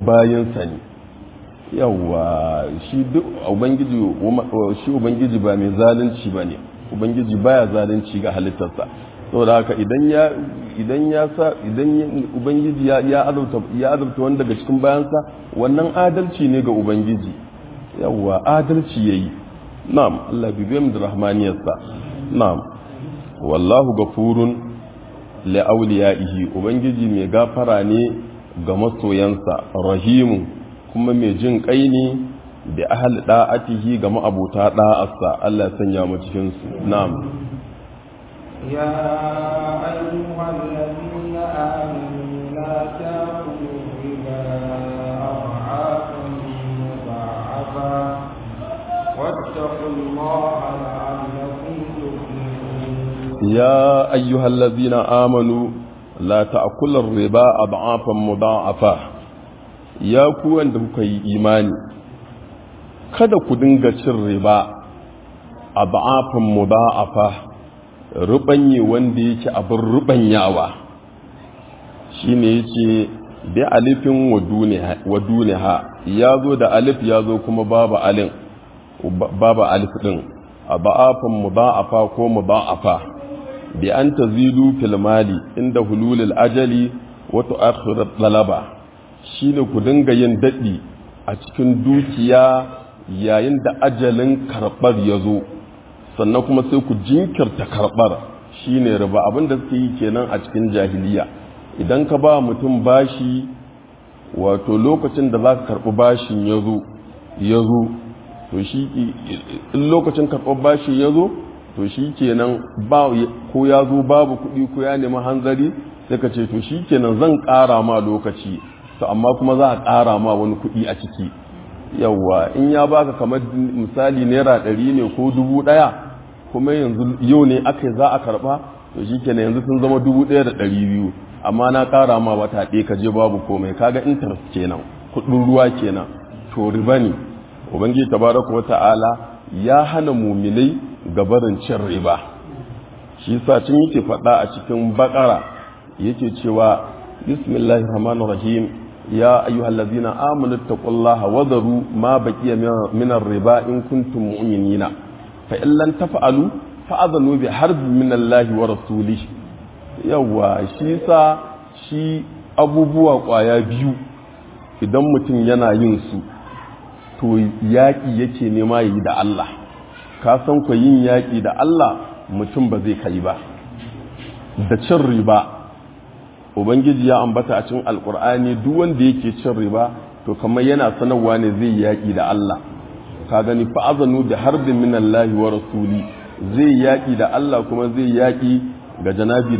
bayansa ne yawa shi duk ubangiji shi ubangiji ba mai zalunci ba ne ubangiji baya zalunci ga halittarsa saboda haka idan ya idan ya sa idan ubangiji ya ya azabta ya azabta wanda daga cikin bayansa wannan adalci ne ga ubangiji yawa adalci yayi na'am Allah bi bayyana rahmaniyarsa na'am wallahu gafurun li awliyaihi ubangiji mai gafara ne ga masoyansa rahimu kuma mai jin kai ne da ahal da'atihi ga ma'abuta da'arsa Allah ya sanya mu cikin su na'am يا أيها الذين آمنوا لا تأكلوا الربا أضعافا مضاعفا واتقوا الله لعلكم تفلحون يا أيها الذين آمنوا لا تأكل الربا أضعافا مضاعفة يا كوان da kuka yi imani kada ku dinga cin riba a ba'afin muda'afa rubanye wanda yake abin rubanyawa shine yace bi alifin wa duniha ya zo da alif ya zo kuma babu alin babu alif din a ba'afin muda'afa ko muda'afa bi an tazidu fil mali inda hululul ajali wa tu'akhiru talaba shine ku dinga yin dadi a cikin dukiya yayin da ajalin karbar ya zo sannan kuma sai ku jinkirta karbar shine riba abinda suke yi kenan a cikin jahiliya idan ka ba mutum bashi wato lokacin da za ka karɓi bashin ya zo ya zo to shi in lokacin karɓar bashin ya zo to shi kenan ba ko ya zo babu kuɗi ko ya nemi hanzari sai ka ce to shi kenan zan ƙara ma lokaci to amma kuma za a ƙara ma wani kuɗi a ciki yawwa in ya baka kamar misali naira ɗari ne ko dubu ɗaya kuma yanzu yau ne aka za a karɓa to shi kenan yanzu sun zama dubu ɗaya da ɗari biyu amma na ƙara ma wata ɗaya ka je babu komai kaga interest kenan kuɗin ruwa kenan to riba ne ubangiji tabaraka wa ta'ala ya hana muminai gabarin cin riba shi sa cin yake faɗa a cikin bakara yake cewa bismillahir rahmanir rahim ya ayyuhallazina amanu taqullaha wa dharu ma baqiya min ar-riba in kuntum mu'minina fa in lam taf'alu fa'adhanu bi harbin min Allahi wa rasulihi yawa shi sa shi abubuwa kwaya biyu idan mutum yana yin su to yaƙi yake nema yi da Allah ka san ku yin yaƙi da Allah mutum ba zai kai ba da cin riba ubangiji ya ambata a cikin alkur'ani duk wanda yake cin riba to kamar yana sanarwa ne zai yaƙi da Allah ka gani fa'azanu da harbin min Allah wa rasuli zai yaƙi da Allah kuma zai yaƙi ga janabi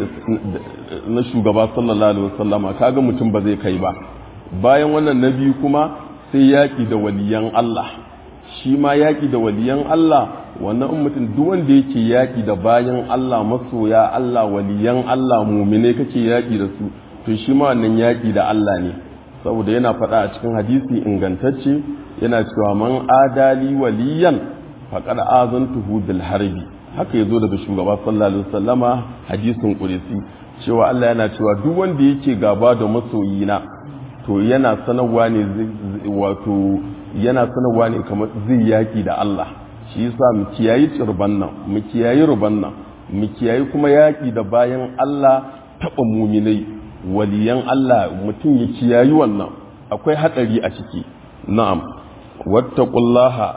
na shugaba sallallahu alaihi wasallama kaga mutum ba zai kai ba bayan wannan nabi kuma sai yaƙi da waliyan Allah shi ma yaƙi da waliyan Allah wannan in mutum duk wanda yake yaƙi da bayan Allah masoya Allah waliyan Allah mumine kake yaƙi da su to shi ma wannan yaƙi da Allah ne saboda yana faɗa a cikin hadisi ingantacce yana cewa man adali waliyan faqad azantuhu bil harbi haka yazo daga shugaba sallallahu alaihi wasallama hadisin qudsi cewa Allah yana cewa duk wanda yake gaba da masoyina to yana sanarwa ne wato yana sanarwa ne kamar zai yaki da Allah shi yasa mu kiyayi tsirban nan mu kiyayi ruban nan mu kiyayi kuma yaki da bayan Allah taba muminai waliyan Allah mutum ya kiyayi wannan akwai hatsari a ciki na'am wattaqullaha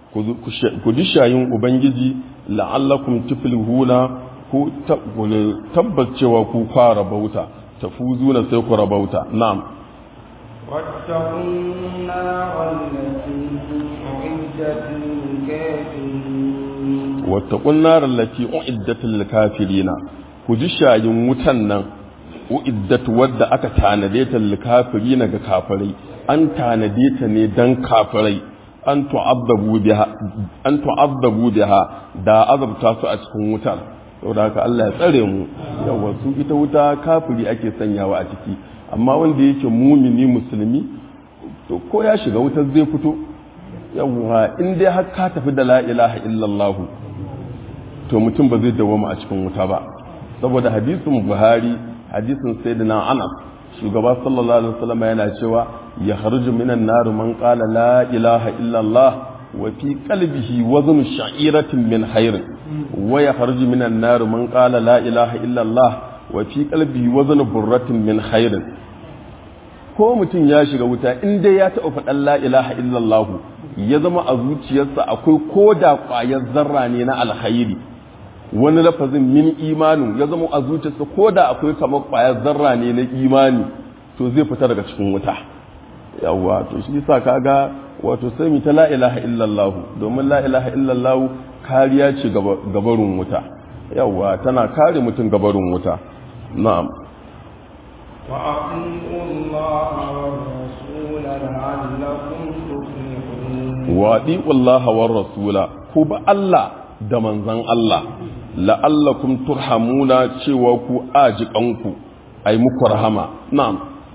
ku ji shayin ubangiji la'allakum tuflihuna ku tabbas cewa ku fara bauta tafuzuna sai ku rabauta na'am واتقوا النار التي أعدت للكافرين واتقوا النار التي أعدت للكافرين كجي شاين متنن أعدت ود أكا تانديت للكافرين كافري أن تانديت ني دن كافري أن تعذبوا بها أن تعذبوا بها دا عذب تاسو أتكون wutar saboda haka Allah ya tsare mu yawa su ita wuta kafiri ake sanyawa a ciki amma wanda yake mumini musulmi to ko ya shiga wutar zai fito yawwa in dai har ka tafi da la ilaha illallah to mutum ba zai dawama a cikin wuta ba saboda hadisin buhari hadisin sayyidina anas shugaba sallallahu alaihi wasallam yana cewa ya kharju minan nar man qala la ilaha illa Allah wa fi qalbihi wazn sha'iratin min khair wa ya kharju minan nar man qala la ilaha illa Allah wa fi qalbihi wazn burratin min khair ko mutum ya shiga wuta in dai ya taɓa faɗan la ilaha illa Allah ya zama a zuciyarsa akwai koda ƙwayar zarra ne na alkhairi wani lafazin min imanin ya zama a zuciyarsa ko da akwai kamar ƙwayar zarra ne na imani to zai fita daga cikin wuta yawwa to shi yasa kaga wato sai mu ta la ilaha illallah domin la ilaha illallah kariya ce gabarun wuta yawwa tana kare mutum gabarun wuta na'am وأطيعوا الله والرسول لعلكم تفلحون وأطيعوا الله والرسول كوب الله da manzan Allah la'allakum turhamuna cewa ku ajikanku ai muku rahama na'am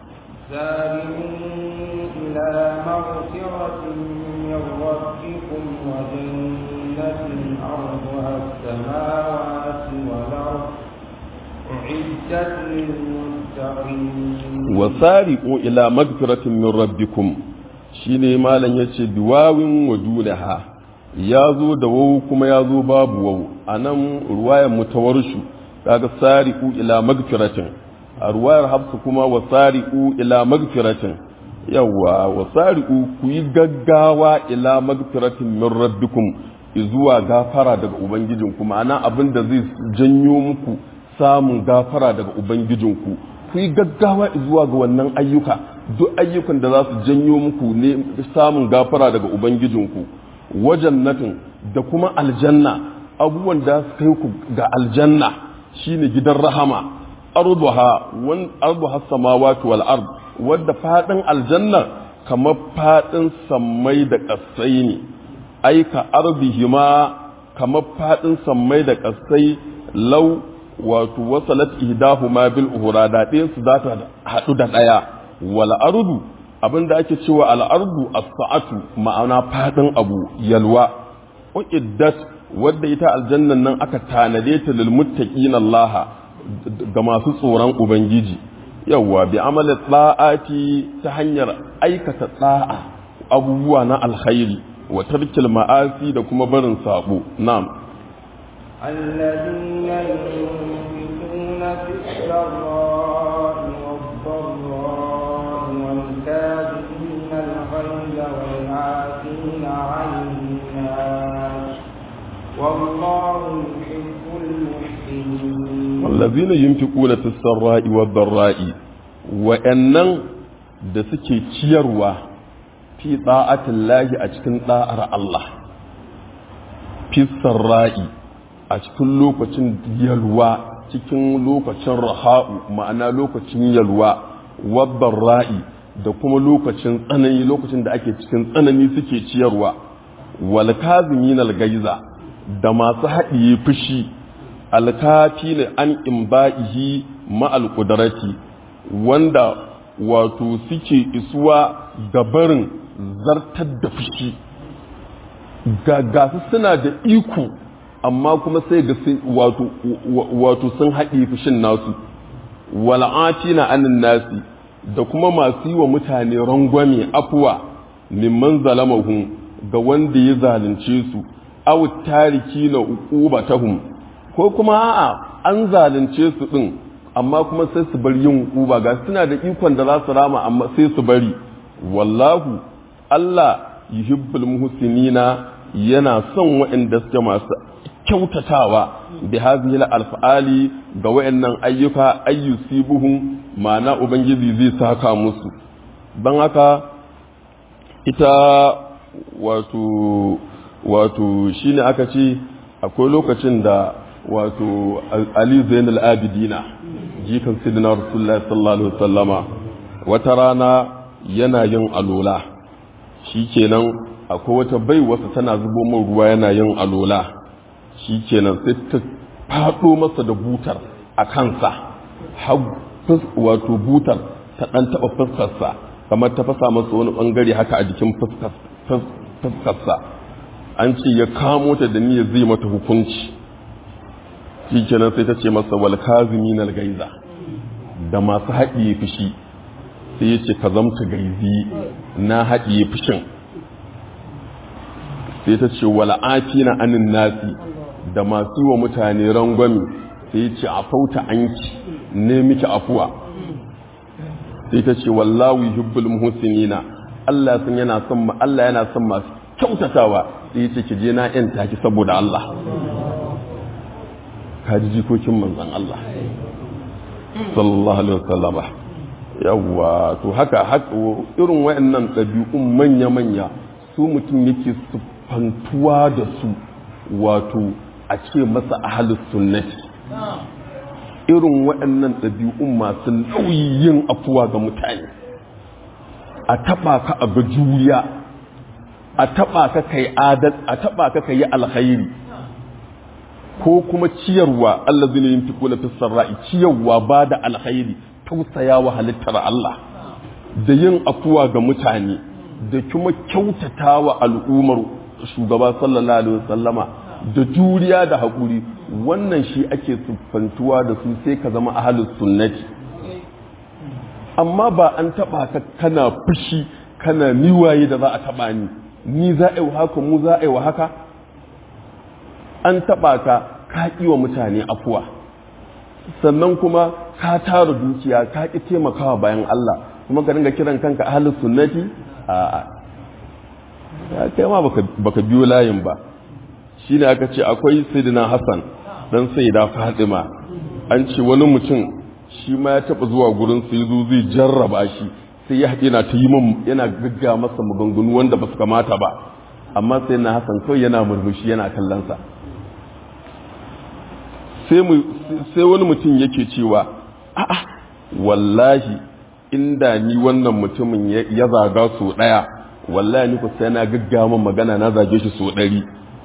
سارعوا إلى مغفرة من ربكم وجنة عرضها السماوات والأرض أعدت للمتقين wasari'u ila magfiratin min rabbikum shine malam yace biwawin wadunaha ya zo da wawu kuma ya zo babu wawu a nan ruwayar mutawarshu kaga sari'u ila magfiratin a ruwayar hafsu kuma wa sari'u ila magfiratin yawa wa sari'u ku yi gaggawa ila magfiratin min rabbikum zuwa gafara daga ubangijinku ma'ana abin da zai janyo muku samun gafara daga ubangijinku ku yi gaggawa zuwa ga wannan ayyuka duk ayyukan da za su janyo muku ne samun gafara daga ubangijinku wajannatin da kuma aljanna abubuwan da su kai ku ga aljanna shine gidan rahama arduha wan arduha samawati wal ard wadda fadin aljanna kamar fadin sammai da kasai ne aika ardihima kamar fadin sammai da kasai lau wato wasalat ihdahuma bil uhura da ɗayan su za ta haɗu da ɗaya wal ardu abinda ake cewa al ardu as-sa'atu ma'ana fadin abu yalwa uiddat wadda ita aljannan nan aka tanade ta lil muttaqin Allah ga masu tsoron ubangiji yawa bi amali da'ati ta hanyar aikata da'a abubuwa na alkhairi wa tarkil ma'asi da kuma barin sabo na'am الذين ينفقون في السراء والضراء والكاظمين الغيظ والعافين عن الناس والله يحب المحسنين والذين ينفقون في السراء والضراء وأنن da suke ciyarwa fi ta'atin lahi a cikin da'ar Allah fi sarra'i a cikin lokacin yalwa cikin lokacin raha'u ma'ana lokacin yalwa wabban ra'i da kuma lokacin tsanani lokacin da ake cikin tsanani suke ciyarwa wal kazimin gaiza da masu haɗiye fushi alkafi ne an imba'ihi ma'al qudrati wanda wato suke isuwa ga barin zartar da fushi ga su suna da iko amma kuma sai ga wato sun haɗe fushin nasu wal'ati na anin nasi da kuma masu yi wa mutane rangwame afuwa mimman zalamahun ga wanda ya zalunce su aw tariki na uqubatahum ko kuma a'a an zalunce su din amma kuma sai su bar yin uba ga suna da ikon da za su rama amma sai su bari wallahu Allah yuhibbul muhsinina yana son waɗanda suke masu kyautatawa bi hadhihi alfa'ali ga wayannan ayyuka ayyusibuhum ma'ana ubangiji zai saka musu ban haka ita wato wato shine aka ce akwai lokacin da wato Ali Zainul Abidina jikan sidina Rasulullahi sallallahu alaihi wasallama wata rana yana yin alola shikenan akwai wata bai wasa tana zubo min ruwa yana yin alola shi kenan sai ta faɗo masa da butar a kansa wato butar ta ɗan taɓa fuskarsa kamar ta fasa masa wani ɓangare haka a jikin fuskarsa an ce ya kamo ta da niyyar zai mata hukunci shi kenan sai ta ce masa wal kazimin gaiza da masu haɗiye fushi sai ya ce ka zamta gaizi na haɗiye fushin sai ta ce wala na anin nasi da masu yi wa mutane rangwami sai ya ce a fauta anki ne miki afuwa sai ta ce wallahu yuhibbul muhsinina Allah sun yana son Allah yana son masu kyautatawa sai ya ce ki je na yan taki saboda Allah ka ji jikokin manzon Allah sallallahu alaihi wasallama yawwa to haka haka irin wayannan ɗabi'un manya-manya su mutum yake siffantuwa da su wato a ce masa ahalus sunnati irin waɗannan ɗabi'un masu nauyin afuwa ga mutane a taɓa ka a ga juriya a taɓa ka kai adal a taɓa ka kai alkhairi ko kuma ciyarwa Allah zai yin tuku na fisarra'i ciyarwa ba da alkhairi tausaya wa halittar Allah da yin afuwa ga mutane da kuma kyautata wa al'ummar shugaba sallallahu alaihi wasallama da juriya da haƙuri wannan shi ake siffantuwa da su sai ka zama ahalus sunnati amma ba an taɓa ka kana fushi kana niwaye da za a taɓa ni ni za a yi haka mu za a yi wa haka an taɓa ka ka ƙi wa mutane afuwa sannan kuma ka tara dukiya ka ƙi taimakawa bayan Allah kuma ka dinga kiran kanka ahalus sunnati a'a ya kai ma baka biyo layin ba shi ne aka ce akwai sayyidina hassan dan sayyida fatima an ce wani mutum shi ma ya taba zuwa gurin sai zo zai jarraba shi sai ya yana ta yi min yana gagga masa maganganu wanda ba su kamata ba amma sai na hassan kawai yana murmushi yana kallon sa sai wani mutum yake cewa a'a wallahi inda ni wannan mutumin ya zaga so daya wallahi ni ku sai na gaggama magana na zage shi so ɗari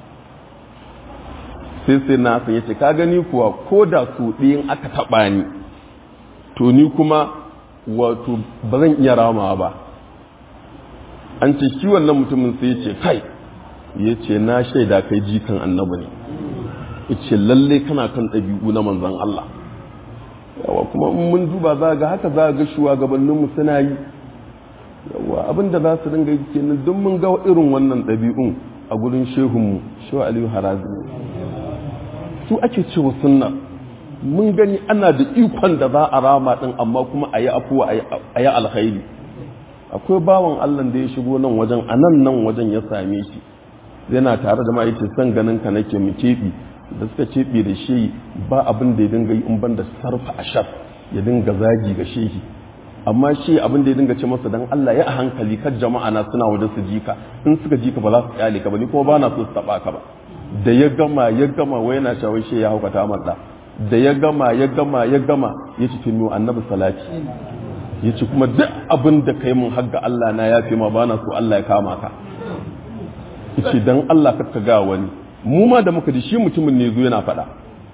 sai sai na san yace ka gani kuwa ko da so ɗayan aka taɓa ni to ni kuma wato ba zan iya ramawa ba an ce shi wannan mutumin sai ya ce kai ya ce na shaida kai jikan annabi ne ya ce lalle kana kan ɗabi'u na manzan Allah yawa kuma in mun duba za ga haka za ga shugabanninmu suna yi yawa abinda za su dinga yi kenan don mun ga irin wannan ɗabi'un a gurin shehunmu shehu aliyu harazi su ake cewa sunna mun gani ana da ikon da za a rama din amma kuma a yi afuwa a yi alkhairi akwai bawan allah da ya shigo nan wajen a nan nan wajen ya same shi yana tare da ma'aikin son ganin ka nake mu keɓi da suka keɓe da shi ba abin da ya dinga yi in ban da sarfa a shaf ya dinga zagi ga shehi amma shi abin da ya dinga ce masa dan Allah ya a hankali kan jama'a na suna wajen su jika in suka jika ba za su kyale ka ba ni kuma ba na so su taba ka ba da ya gama ya gama wai yana cewa shi ya haukata mata da ya gama ya gama ya gama ya ci tunu annabi salati ya ce kuma duk abin da kai mun hagga Allah na ya fi ma ba na so Allah ya kama ka yace dan Allah ka ga wani mu ma da muka ji shi mutumin ne zo yana faɗa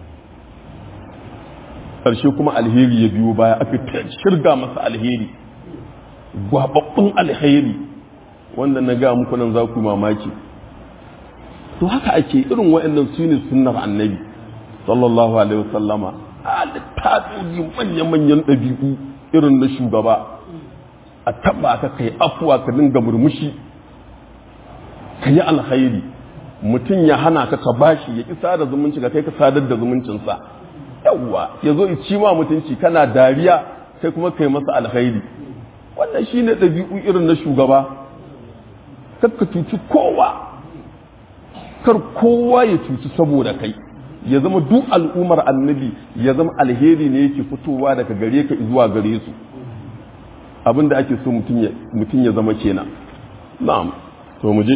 ƙarshe kuma alheri ya biyo baya aka shirga masa alheri gwababbun alheri wanda na ga muku nan za ku mamaki to haka ake irin waɗannan su ne sunnar annabi sallallahu alaihi wasallama a littafi manya-manyan ɗabi'u irin na shugaba a taɓa ka kai afuwa ka dinga murmushi ka yi alkhairi mutum ya hana ka ka bashi ya isa da zumunci ka kai ka sadar da zumuncinsa yawwa ya zo ci ma mutunci kana dariya kai kuma kai masa alkhairi wannan shine ɗabi'u irin na shugaba kar ka cuci kowa kar kowa ya cuci saboda kai ya zama duk al'ummar annabi ya zama alheri ne yake fitowa daga gare ka zuwa gare su abinda ake so mutum ya zama kenan na'am to mu je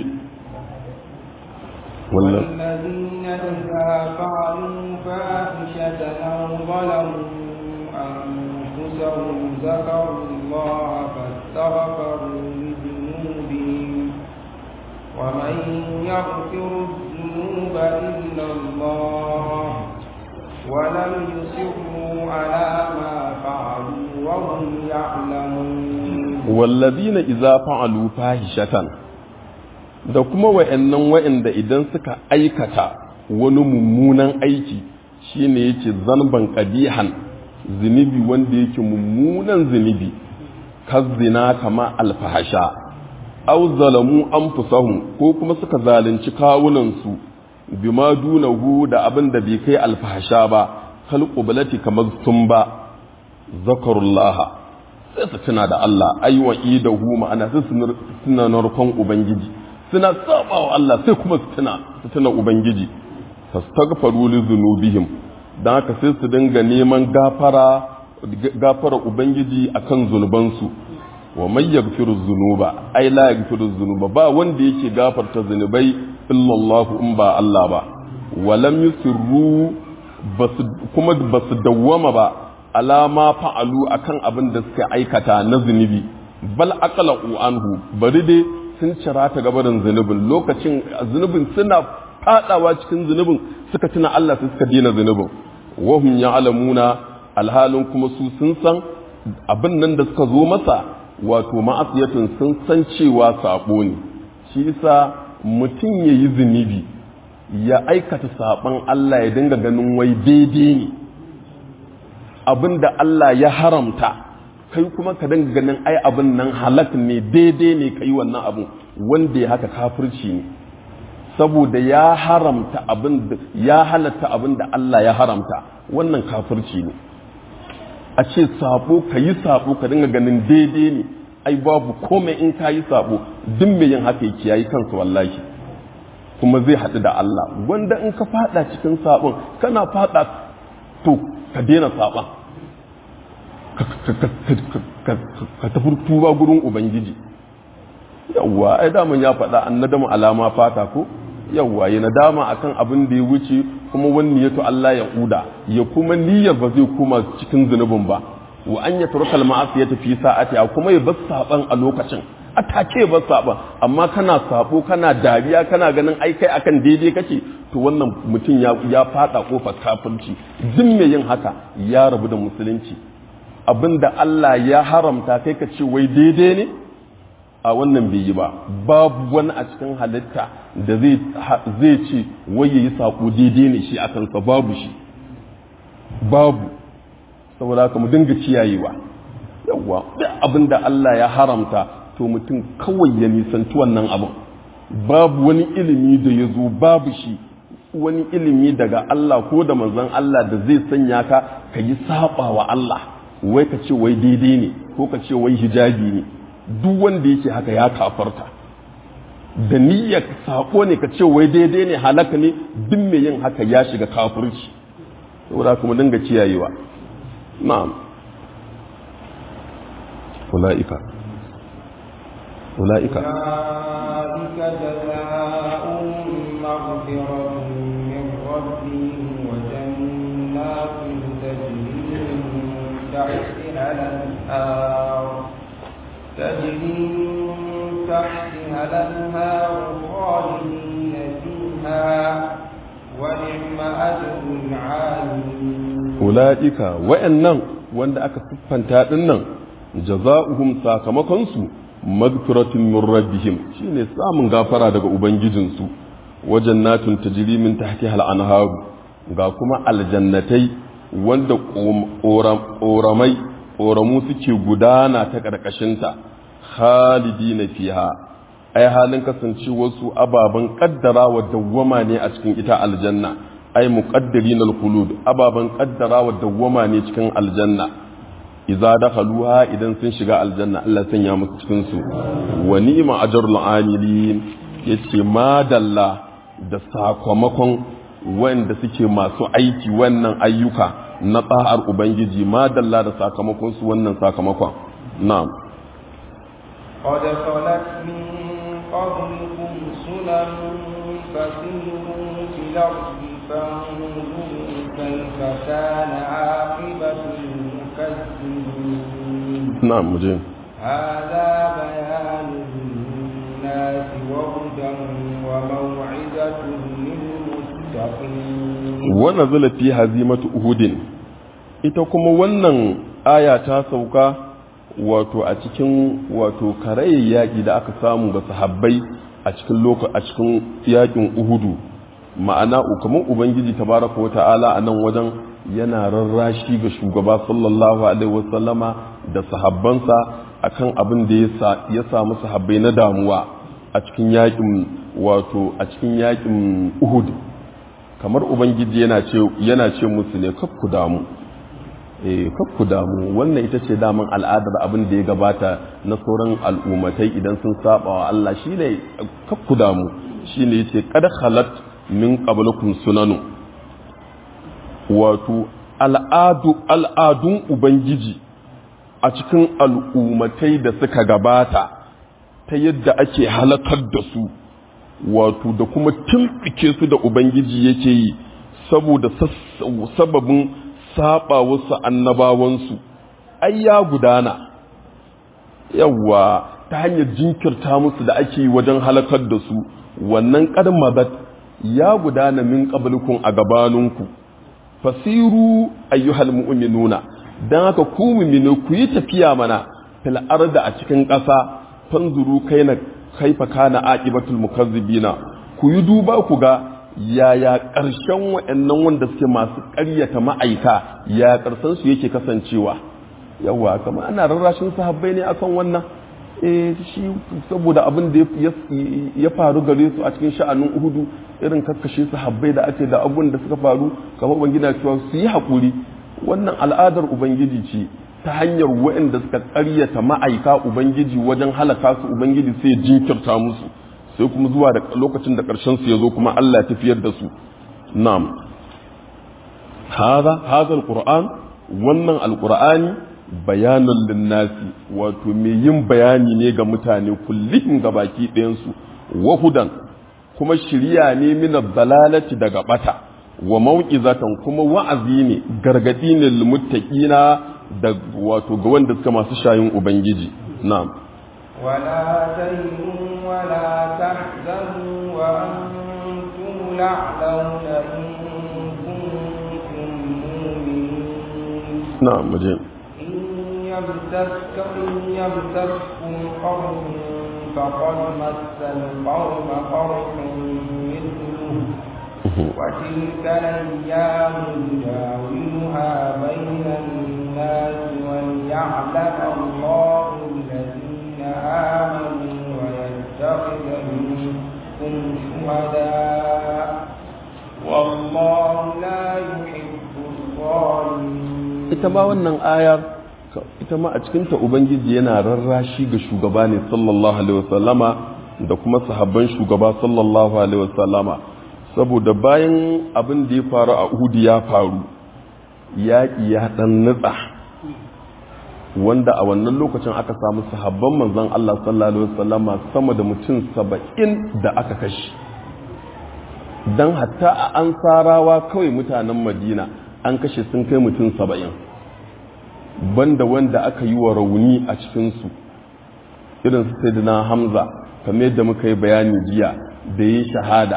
والذين إذا فعلوا فاحشة أو ظلموا أنفسهم ذكروا الله فاستغفروا لذنوبهم ومن يغفر الذنوب إلا الله ولم يصروا على ما فعلوا وهم يعلمون والذين إذا فعلوا فاحشة da kuma wa'annan wa'anda idan suka aikata wani mummunan aiki shine yake zanban ƙabihan zunubi wanda yake mummunan zunubi kazzina kama alfahasha aw zalamu anfusahum ko kuma suka zalunci kawunansu bima dunahu da abin da bai kai alfahasha ba kal qublati kamar sun ba zakarullah sai su tuna da Allah ai wa idahu ma'ana sai su tuna narkon ubangiji suna sabawa Allah sai kuma su tuna su tuna ubangiji fastaghfaru li dhunubihim dan haka sai su dinga neman gafara gafara ubangiji akan zunubansu wa may yaghfiru dhunuba ai la yaghfiru dhunuba ba wanda yake gafarta zunubai illa Allah in ba Allah ba wa lam yusirru kuma basu dawwama ba alama fa'alu akan abin da suka aikata na zunubi bal aqla'u anhu bari dai sun cira ta gabarin zunubin lokacin zunubin suna fadawa cikin zunubin suka tuna Allah sai suka dina zunubin wahum ya'lamuna alhalin kuma su sun san abin nan da suka zo masa wato ma'asiyatun sun san cewa sabo ne shi yasa mutum yayi zunubi ya aikata saban Allah ya dinga ganin wai daidai ne abin da Allah ya haramta kai kuma ka dinga ganin ai abin nan halak ne daidai ne ka yi wannan abin wanda ya haka kafirci ne saboda ya haramta abin da ya halatta abin da Allah ya haramta wannan kafirci ne a ce sabo ka yi sabo ka dinga ganin daidai ne ai babu komai in ka yi sabo duk mai yin haka yake yayi kansa wallahi kuma zai haɗu da Allah wanda in ka fada cikin sabon kana fada to ka daina saban ka tafi tuba gurin ubangiji yawwa ai daman ya faɗa an nadama alama fata ko yawwa ya nadama akan abin da ya wuce kuma wani ya to Allah ya kuda ya kuma niyyar ba zai koma cikin zunubin ba wa an ya turka al ya tafi sa'ati kuma ya bar saban a lokacin a take bar saban amma kana sabo kana dariya kana ganin ai kai akan daidai kake to wannan mutum ya ya fada kofar kafirci duk mai yin haka ya rabu da musulunci abinda Allah ya haramta kai ka ce wai daidai ne a wannan bai yi ba babu wani a cikin halitta da zai ce wai yayi sako daidai ne shi a kansa babu shi babu saboda haka mu dinga ciyayewa yawa duk abinda Allah ya haramta to mutum kawai ya nisanci wannan abin babu wani ilimi da ya zo babu shi wani ilimi daga Allah ko da manzon Allah da zai sanya ka ka yi saba wa Allah wai ka ce wai daidai ne ko ka ce wai hijabi ne duk wanda yake haka ya kafarta da niyyar sako ne ka ce wai daidai ne halaka ne duk mai yin haka ya shiga kafirci saboda kuma dinga kiyayewa na'am ulaika ulaika أولئك جزاؤهم مغفرة من ربهم وجنات تجري من تحتها الأنهار تجري من تحتها الأنهار خالدين فيها ونعم أجر العاملين ula'ika wa'annan wanda aka siffanta dinnan jaza'uhum sakamakonsu magfiratun min rabbihim shine samun gafara daga ubangijinsu wajen natun tajri min tahtiha al-anharu ga kuma aljannatai wanda ƙoramai ƙoramu suke gudana ta ƙarƙashinta khalidina fiha ai halin kasancewarsu ababen ƙaddara wa dawwama ne a cikin ita aljanna ai muqaddirin al-khulud ababan qaddara wa dawwama ne cikin aljanna idza dakhaluha idan sun shiga aljanna Allah sanya musu cikin su wa ni'ma ajrul amilin yace madalla da sakamakon wanda suke masu aiki wannan ayyuka na tsa'ar ubangiji madalla da sakamakon su wannan sakamakon na'am قد خلت من قبلكم سنن فسيروا في الأرض فانظروا كيف كان عاقبة المكذبين na'am muje هذا بيان للناس وهدى وموعظة للمتقين wannan zula fi hazimatu uhudin ita kuma wannan aya ta sauka wato a cikin wato karayen yaƙi da aka samu ga sahabbai a cikin loka a cikin yaƙin uhudu ma'ana kamar ubangiji tabaraka wa ta'ala a nan wajen yana rarrashi ga shugaba sallallahu alaihi wasallama da sahabbansa akan abin da ya samu sahabbai na damuwa a cikin yakin wato a cikin yakin Uhud kamar ubangiji yana ce yana ce musu ne kakku damu eh kakku damu wannan ita ce daman al'adar abin da ya gabata na sauran al'ummatai idan sun saba wa Allah shine kakku damu shine yace qad khalat min qablakum sunanu wato al'adu al'adun ubangiji a cikin al'ummatai da suka gabata ta yadda ake halakar da su wato da kuma tumɓike su da ubangiji yake yi saboda sababin saba wasu annabawansu ai ya gudana yawwa ta hanyar jinkirta musu da ake yi wajen halakar da su wannan ƙarmabat ya gudana min ƙabalukun a gabaninku fasiru ayyuhal mu'minuna dan haka ku mu'minu ku yi tafiya mana fil arda a cikin ƙasa fanzuru kaina kaifa kana aqibatul mukazzibina ku yi duba ku ga yaya ƙarshen waɗannan wanda suke masu ƙaryata ma'aika ya ƙarshen su yake kasancewa yawa kama ana rarrashin sahabbai ne akan wannan eh shi saboda abin da ya faru gare su a cikin sha'anin uhudu irin kakkashe sahabbai da ake da abun da suka faru kamar ubangiji cewa su yi haƙuri wannan al'adar ubangiji ce ta hanyar waɗanda suka ƙaryata ma'aika ubangiji wajen halaka su ubangiji sai jinkirta musu sai kuma zuwa da lokacin da ƙarshen su ya zo kuma Allah ya tafiyar da su na'am hada hada alquran wannan alqur'ani bayanan linnasi wato mai yin bayani ne ga mutane kullum ga baki ɗayansu wahudan kuma shirya ne mina balalati daga bata wa mau'izatan kuma wa'azi ne gargadi ne lilmuttaqina da wato ga wanda suka masu shayin ubangiji na'am ولا تهنوا ولا تحزنوا وأنتم الأعلون إن كنتم مؤمنين na'am muje يمسسك إن يمسسكم قوم فقد مس القوم قرح مثله وتلك الأيام نداولها بين الناس وليعلم الله الذين آمنوا ويتخذ منكم شهداء والله لا يحب الظالمين ita ma wannan ayar ita ma a cikinta ubangiji yana rarrashi ga shugaba ne sallallahu alaihi wasallama da kuma sahabban shugaba sallallahu alaihi wasallama saboda bayan abin da ya faru a Uhud ya faru yaƙi ya ɗan nutsa wanda a wannan lokacin aka samu sahabban manzon Allah sallallahu alaihi wasallama sama da mutum saba'in da aka kashe don hatta a ansarawa kawai mutanen madina an kashe sun kai mutum saba'in banda wanda aka yi wa rauni a cikinsu irin su sai hamza kamar yadda muka yi bayani jiya da yi shahada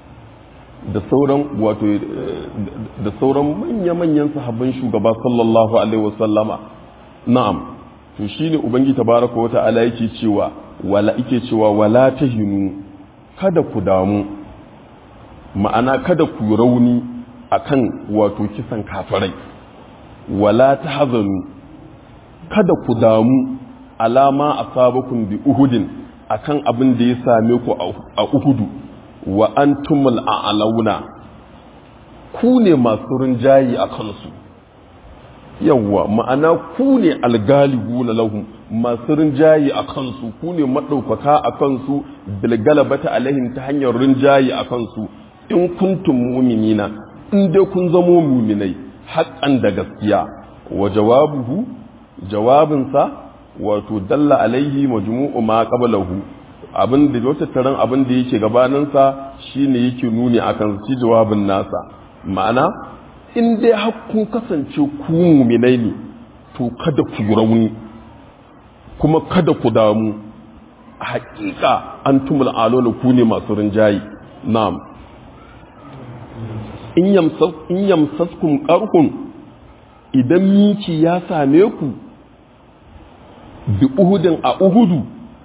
da sauran wato da sauran manya-manyan sahabban shugaba sallallahu alaihi wasallama na'am to shine ubangi tabaraka wa ta'ala yake cewa wala yake cewa wala tahinu kada ku damu ma'ana kada ku rauni akan wato kisan kafirai wala tahzanu kada ku damu alama asabakum bi uhudin akan abin da ya same ku a uhudu wa antumul a'launa ku ne masu rinjayi a kansu yawwa ma'ana ku ne algalibuna lahum masu rinjayi a kansu ku ne maɗaukaka a kansu bilgalabata alaihim ta hanyar rinjayi a kansu in kuntum mu'minina in dai kun zamo muminai haƙƙan da gaskiya wa jawabuhu jawabinsa wato dalla alaihi majmu'u ma qablahu abin da wata taron abin da yake gabaninsa shine yake nuni akan shi jawabin nasa ma'ana in dai har kun kasance ku muminai ne to kada ku yi rauni kuma kada ku damu haƙiƙa an tumul alola ku ne masu rinjayi na'am in yamsaskum ƙarhun idan miki ya same ku bi uhudin a uhudu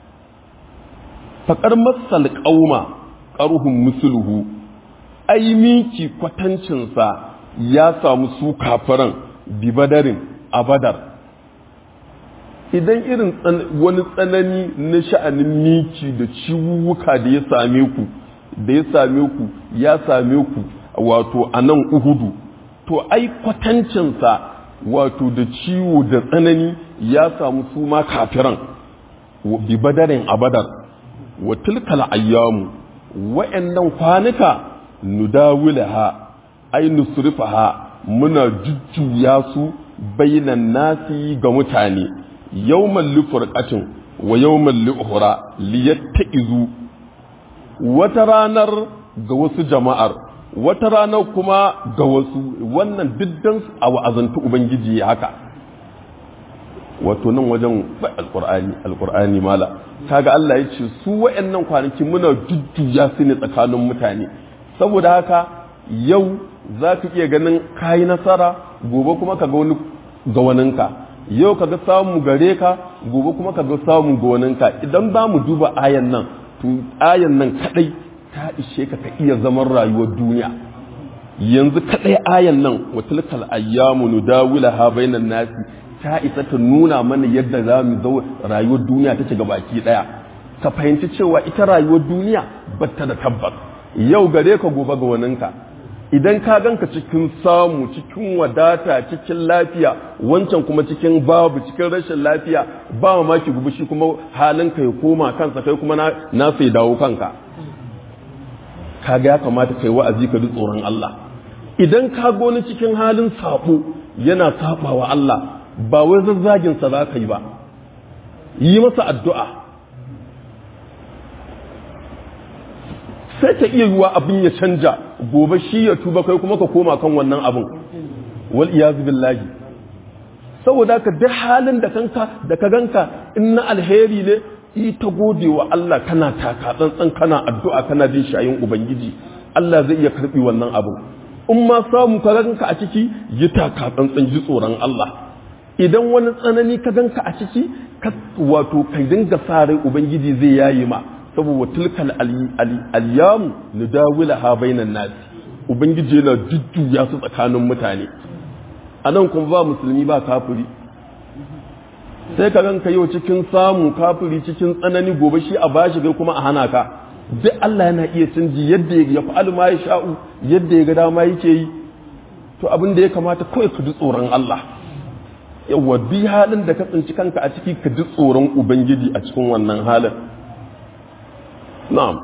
faƙar masal ƙauma ƙarhun musuluhu ai miki kwatancinsa ya samu su kafiran bi badarin a badar idan irin wani tsanani na sha'anin miki da ciwuwuka da ya same ku da ya same ku ya same ku wato a nan uhudu to ai kwatancinsa wato da ciwo da tsanani ya samu su ma kafiran bi badarin a badar wa tilkal ayyamu wa'annan kwanuka nudawilaha ai nusrifaha muna jujjuya su bainan nasi ga mutane yawman lifurqatin wa yawman li'ukhra liyattaizu wata ranar ga wasu jama'ar wata ranar kuma ga wasu wannan diddan a wa'azantu ubangiji haka wato nan wajen alkur'ani alkur'ani mala kaga Allah ya ce su wa'annan kwanaki muna jujjuya su ne tsakanin mutane saboda haka yau za ka iya ganin kayi nasara gobe kuma ka ga wani ga waninka yau ka ga samu gare ka gobe kuma ka ga samu ga waninka idan za mu duba ayan nan to ayan nan kadai ta ishe ka ka iya zaman rayuwar duniya yanzu kadai ayan nan wa tilkal ayyamu nudawilaha bainan nasi ta isa ta nuna mana yadda za mu zo rayuwar duniya ta ga baki daya ka fahimci cewa ita rayuwar duniya batta da tabbas yau gare ka gobe ga waninka idan ka ganka cikin samu cikin wadata cikin lafiya wancan kuma cikin babu cikin rashin lafiya ba mamaki gobe shi kuma halinka ya koma kansa kai kuma na sai dawo kanka kaga ya kamata kai wa'azi ka ji tsoron Allah idan ka goni cikin halin sabo yana sabawa Allah ba wai zazzagin sa zaka yi ba yi masa addu'a sai ta iya yiwa abin ya canja gobe shi ya tuba kai kuma ka koma kan wannan abin wal iyazu billahi saboda ka duk halin da kanka da ka ganka in na alheri ne ita gode wa Allah kana taka tsantsan kana addu'a kana jin shayin ubangiji Allah zai iya karbi wannan abu in ma samu ka ganka a ciki yi taka tsantsan ji tsoron Allah idan wani tsanani ka ganka a ciki ka wato kai dinga sa rai ubangiji zai yayi ma saboda tilkal alyamu nudawilaha bainan nasi ubangiji yana jujjuya su tsakanin mutane anan kuma ba musulmi ba kafiri sai ka ganka yau cikin samu kafiri cikin tsanani gobe shi a bashi kai kuma a hana ka duk Allah yana iya canji yadda ya fa'alu ma ya sha'u yadda ya ga dama yake yi to abin da ya kamata kawai ka ji tsoron Allah yawa bi halin da ka tsinci kanka a ciki ka ji tsoron ubangiji a cikin wannan halin na'am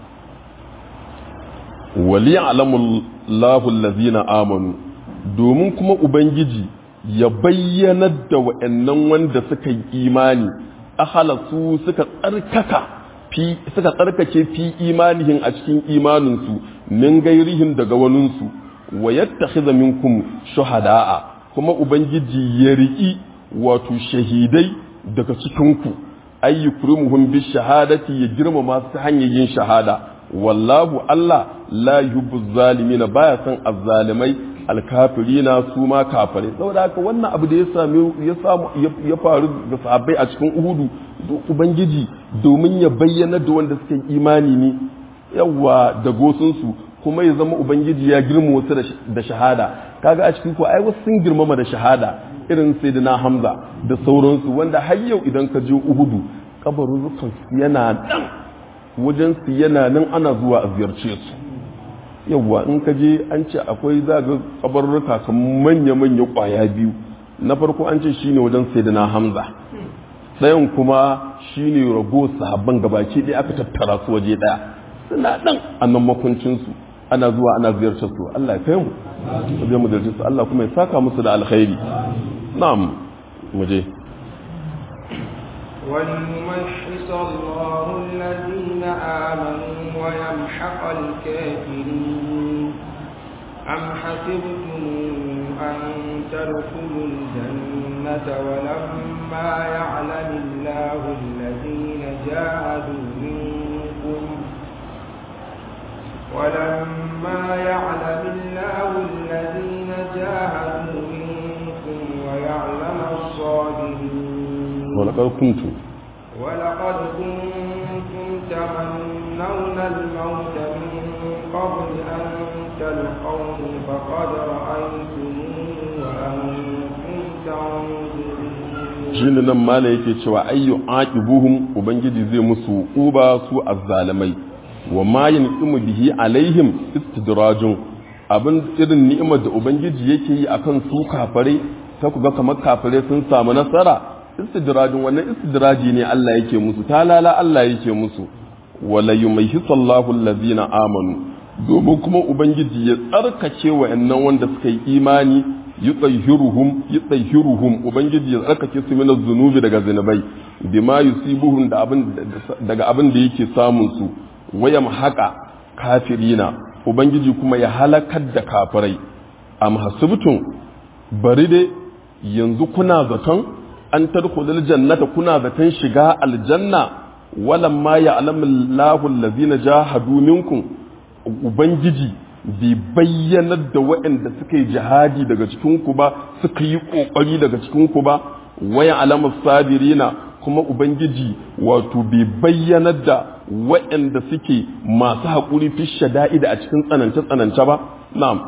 wali ya'lamu Allahu allazina amanu domin kuma ubangiji ya bayyanar da wa'annan wanda suka yi imani ahalasu suka tsarkaka fi suka tsarkake fi imanihin a cikin imaninsu min gairihin daga waninsu wa yattakhidha minkum shuhada'a kuma ubangiji ya riki wato shahidai daga cikinku ayyukrimuhum bi shahadati ya girmama su ta hanyar yin shahada wallahu Allah la yuhibbu zalimina baya son azzalimai alkafirina su ma kafirai saboda haka wannan abu da ya same ya samu ya faru da sahabbai a cikin Uhudu ubangiji domin ya bayyana da wanda suke imani ne yawa da gosun su kuma ya zama ubangiji ya girma wasu da shahada kaga a cikin ko ai wasu sun girmama da shahada irin sayyidina Hamza da sauransu wanda har yau idan ka je Uhudu kabarin su yana nan wajen su yana nan ana zuwa a ziyarce su yawwa in ka je an ce akwai za ga kabarurruka kan manya-manya kwaya biyu na farko an ce shine wajen sayyidina hamza ɗayan kuma shine rago sahabban gabaki ɗaya aka tattara su waje ɗaya suna ɗan a nan makuncinsu ana zuwa ana ziyartar su Allah ya kai mu zai mu ziyarci su Allah kuma ya saka musu da alkhairi na'am mu je وليمحص الله الذين آمنوا ويمحق الكافرين أم حسبتم أن تدخلوا الجنة ولما يعلم الله الذين جاهدوا منكم ولما يعلم الله الذين جاهدوا منكم ويعلم الصابرين ولقد كنتم ولقد كنتم تمنون الموت من قبل أن تلقوه فقد رأيتموه وأنتم تنظرون shine nan mala yake cewa ayyu aqibuhum ubangiji zai musu uba su azzalimai wa ma yanqimu bihi alaihim istidrajun abin irin ni'imar da ubangiji yake yi akan su kafare ta kuga kamar kafare sun samu nasara istidrajin wannan istidraji ne Allah yake musu talala Allah yake musu wala yumayhisallahu allazina amanu domin kuma ubangiji ya tsarkake wa'annan wanda suka yi imani yutahhiruhum yutahhiruhum ubangiji ya tsarkake su min zunubi daga zinubai bima yusibuhum da abin daga abin da yake samun su wayam haqa kafirina ubangiji kuma ya halakar da kafirai am hasibtum bari dai yanzu kuna zaton an tadkhulul jannata kuna zaton shiga aljanna walamma ya'lamu Allahu allazina jahadu minkum ubangiji bai bayyanar da waɗanda suka yi jihadi daga cikinku ba suka yi ƙoƙari daga cikinku ba waya alamar sabirina kuma ubangiji wato bai bayyanar da waɗanda suke masu haƙuri fi shada'ida a cikin tsanance-tsanance ba na'am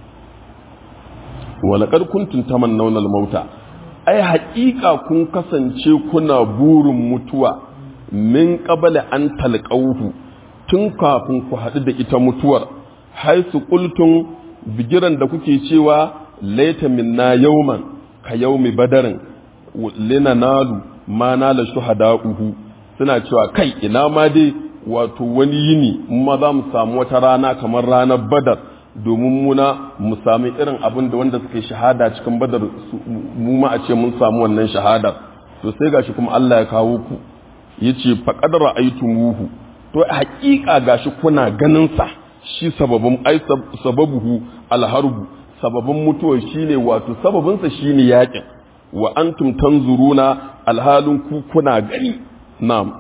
walakar kuntun taman naunar mauta ai haƙiƙa kun kasance kuna burin mutuwa min ƙabala an talƙauhu tun kafin ku haɗu da ita mutuwar haisu ƙultun bigiran da kuke cewa laita minna yauman ka yaumi badarin lina nalu ma nala shuhada'uhu suna cewa kai ina ma dai wato wani yini ma za mu samu wata rana kamar ranar badar domin muna mu sami irin abin da wanda suka yi shahada cikin badar mu ma a ce mun samu wannan shahadar to sai gashi kuma Allah ya kawo ku yace faqad ra'aytumuhu to haƙiƙa gashi kuna ganin sa shi sababin ai sababuhu alharbu sababin mutuwar shine wato sababin sa shine yakin wa antum tanzuruna alhalin ku kuna gani na'am